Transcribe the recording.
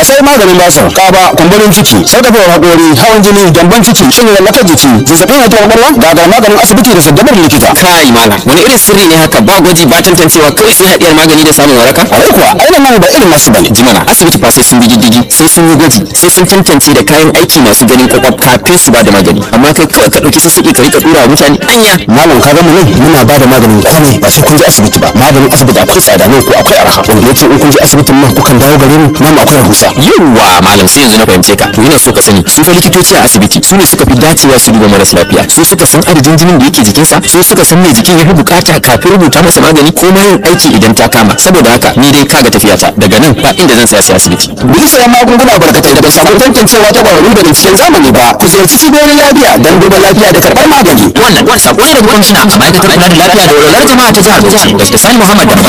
sai maganin basir kaba kumburin ciki sarkafewar haƙori hawan jini gyambon ciki shin lallakar jiki zazzabin haihuwar kwakwalwa ga maganin asibiti da saddabar likita kai malam wani irin sirri ne haka ba gwaji ba tantancewa kawai sai haɗiyar magani da samun waraka kwarai kuwa ainihin nan ba irin nasu bane jimana asibiti fa sai sun bi diddigi sai sun yi gwaji sai sun tantance da kayan aiki masu ganin kwakwaf kafin su ba da magani amma kai kawai ka ɗauki sassaƙi ka rika ɗura wa mutane anya malam ka gama nan muna ba da maganin komai ba sai kun je asibiti ba maganin asibiti akwai tsada nan ko akwai arha wanda yake in kun je asibitin nan kukan dawo gare mu nan akwai rahusa yawwa malam sai yanzu na fahimce ka to ina so ka sani su fa likitoci a asibiti su ne suka fi dacewa su duba maras lafiya su suka san adadin jinin da yake jikinsa su suka san me jikin ya fi bukata kafin rubuta masa magani ko ma yin aiki idan ta kama saboda haka ni dai kaga tafiyata daga nan ba inda zan saya sai asibiti Bisa sayan magunguna barkatai da bai samu tantancewa ta kwararru da binciken zamani ba ku ziyarci cibiyoyin lafiya don duba lafiya da karɓar magani wannan wani sako ne daga kwamishina a ma'aikatar kula da lafiya da walwalar jama'a ta jihar Bauchi Dr. Sani Muhammad Damba